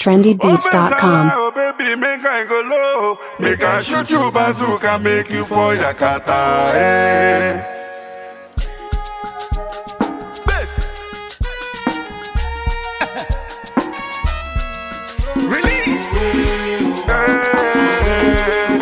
trendybeats.com. Oh baby, make I go low. Make I shoot you bazooka, make you for Yakata. Eh. Bass. Release. Eh.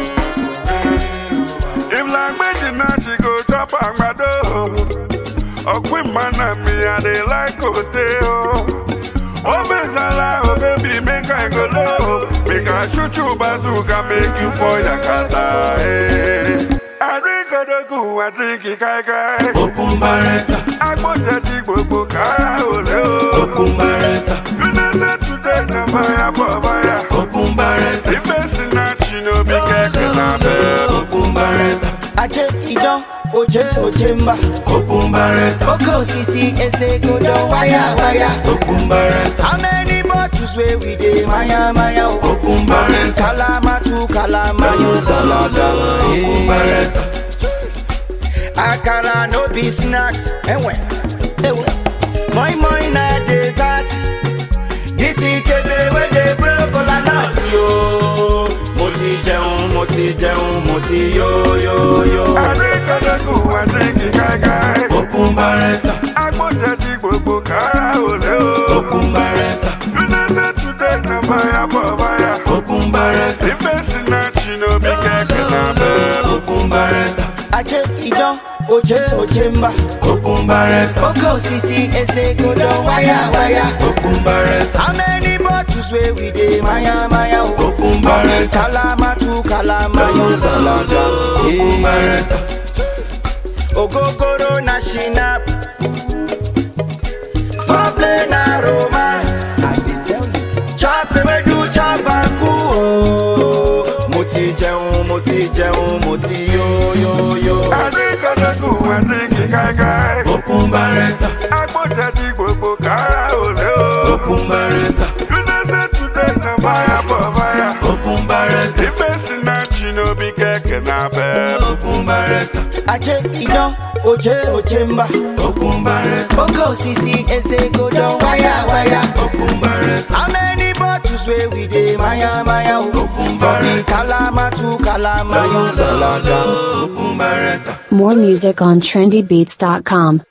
If like me, now she go drop agbado. Ọ̀pìn mana mi, I dey like hotel. Oh, Bezala, oh baby, make I go low. Make I shoot you bazooka, make you for Yakata. Eh. I drink Odogu, I drink Ikaikai. Okun barẹta, Agbọ́njẹ ti gbogbo ká òlé o. okun barẹta, You know say today na fire for fire. okun barẹta, If person not she no be kẹ̀kẹ́ na bẹ́ẹ̀. okun barẹta, Aje idan, oje oje mba. okun barẹta, Oke osisi eze godo waya waya. okun barẹta, How many bottles wey we dey maya maya o? okun barẹta, Kalama tu kalama yo dalada. okun barẹta, Akara no be snacks. Ewe, ewe. Moi moi na dessert. This ikebe wey dey blow kola nut yo. Mo ti jẹun, mo ti jẹun, mo ti yo yo yo. Adékọ̀dẹ́kù Adékì káíkáí. okun barẹta, Agbọ́njẹ ti gbogbo ká òlé o. okun barẹta, You know say today na fire for fire. okun barẹta, If person not she no be kẹ̀kẹ́ na bẹ́ẹ̀. okun barẹta, Aje idan, oje oje mba. okun barẹta, Oke osisi eze godo waya waya. okun barẹta, How many bottles wey we dey maya maya o? okun barẹta, Kalama tu kalama yo dalada. okun barẹta, Ogogoro na shinap. Foreplay na romance. I dey tell you. Chop ewedu chop aku o. Mo ti jẹun, mo ti jẹun, mo ti yo yo yo. Adékọ̀dẹ́kù Adékì káíkáí. okun barẹta, Agbọ́njẹ ti gbogbo ká òlé o. okun barẹta, You know say today na fire for fire. okun barẹta, If person not she no be kẹ̀kẹ́ na bẹ́ẹ̀. okun barẹta, Aje idan, oje oje mba. okun barẹta, Oke osisi eze godo waya waya. okun barẹta, How many bottles wey we dey maya maya o? Okun For the barẹta. kalama tu kalama yo dalada. okun barẹta. More music on trendybeats.com.